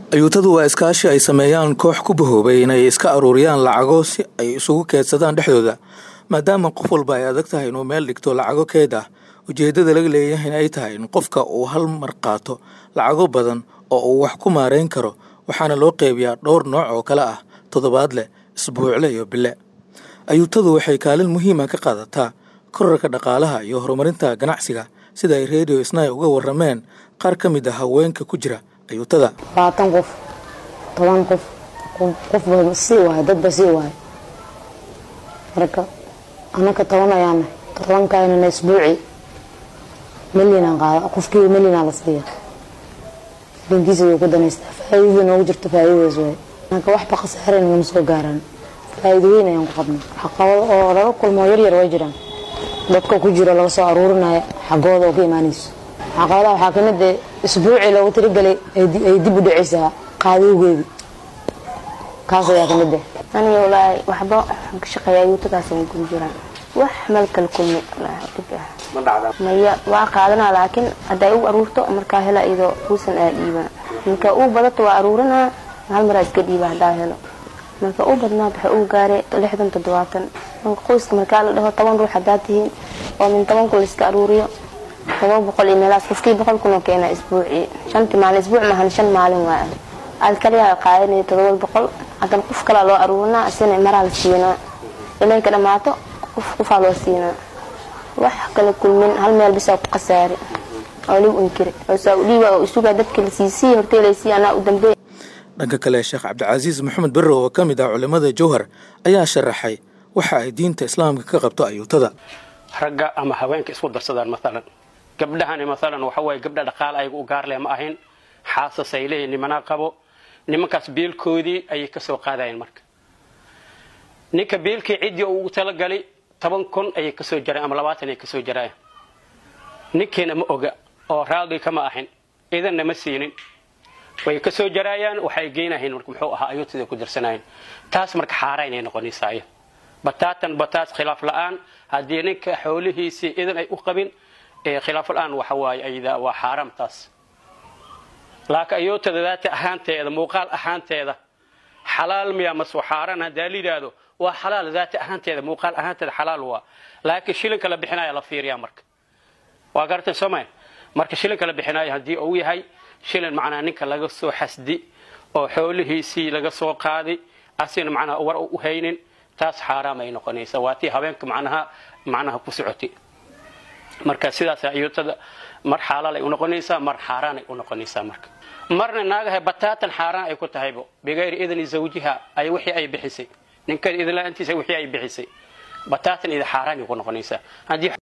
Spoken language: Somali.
ayuutadu waa iskaashi ay sameeyaan koox ku bahoobay inay iska aruuriyaan lacago si ay isugu keedsadaan dhexdooda maadaama qof walba ay adag tahay inuu meel dhigto lacago keed ah ujeeddada laga leeyahay in ay tahay in qofka uu hal mar qaato lacago badan oo uu wax ku maareyn karo waxaana loo qeybiyaa dhowr nooc oo kale ah toddobaadle isbuucle iyo bile ayuutadu waxay kaalin muhiima ka qaadataa korarka dhaqaalaha iyo horumarinta ganacsiga sida ay radio snai uga warameen qaar ka mid ah haweenka ku jira ayuutada labaatan qof toban qof qofba sii waayo dadba sii waayo marka anaka toban ayaana tobankaynana isbuuci milyanaan qaada qofkiiba milyanaa la siiya bankiisa way ku danaystaa faa'iidada noogu jirto faa'iidadaas waay anaka waxba khasaaren nama soo gaaraan faa'iido weyn ayaan ku qabnaa caqabado oo laga kulmo yaryar way jiraan dadka ku jiro laga soo aruurinaya xaggooda oo ka imaanayso caqabadaha waxaa ka mid eh isbuucii loogu tirigalay ay dib u dhacaysaa qaadowgeedi kaas ayaa ka mid eh aniga walaahi waxba ka shaqeeya ayuutadaas ay guda jiraan wax meel kala kulmi dhib ah maya waa qaadanaa laakiin hadday u aruurto markaa hela iyadoo uusan aa dhiibaa marka uu badato waa aruurinaa hal maraa iska dhiiba haddaa helo marka u badnaad waxa uu gaaray lixdan toddobaatan marka qoyska markaa la dhaho toban ruux haddaad tihiin oo min toban kun laiska aruuriyo toban boqol iyo meelaas qofkii boqol kun oo keena isbuucii shantii maalin isbuuc maahan shan maalin waa aad kaliyaa qaadanaya todoba boqol haddana qof kalaa loo aruurinaa isina maraa la siinaa ilay ka dhammaato qof qofaa loo siinaa wax kala kulmin hal meel bisaa ku khasaari oo ligu inkiri oo saa udhiiba oo isugaa dadka la siisii horteelaysii anaa u dambeey dhanka kale sheekh cabdicasiis maxamed berre oo ka mid ah culimmada jowhar ayaa sharaxay waxa ay diinta islaamka ka qabto ayuutada ragga ama haweenka isku darsadaan maalan gabdhahani maalan waxa waaye gabdha dhaqaal ayaga u gaarleh ma ahayn xaasas ay leeyihin nimanaa qabo nimankaas biilkoodii ayay ka soo qaadayeen marka ninka biilkii ciddii uu ugu talagalay toban kun ayay kasoo jareen ama labaatan ayay kasoo jaraayen ninkiina ma oga oo raali kama ahin idanna ma siinin way kasoo jaraayaan waxay geynahayn marka muxuu ahaa ayuutida ku dirsanayeen taas marka xaaraan ay noqonaysaa iyo bataatan bataas khilaaf la-aan haddii ninka xoolihiisii idan ay u qabin khilaaf la-aan waxa waaye ayda waa xaaraam taas laakiin ayuutada daata ahaanteeda muuqaal ahaanteeda xalaal miya masu xaaraan haddaa la yidhaahdo waa xalaal daata ahaanteeda muuqaal ahaanteeda xalaal waa laakiin shilinka la bixinaya la fiiriyaa marka waa garatan soomaya marka shilinka la bixinayo haddii uu yahay shilin macnaa ninka laga soo xasdi oo xoolihiisii laga soo qaaday asina macnaha war u haynin taas xaaraam ay noqonaysa waa tii habeenka macnaha macnaha ku socotay marka sidaas ayuutada mar xalaal ay u noqonaysaa mar xaaraan ay u noqonaysaa marka marna naagahay bataatan xaaraan ay ku tahaybo bigayri idni zawjiha ay wixii ay bixisay ninkeeda idinla-aantiisa wixii ay bixisay bataatan ida xaaraan ay ku noqonaysaa haddii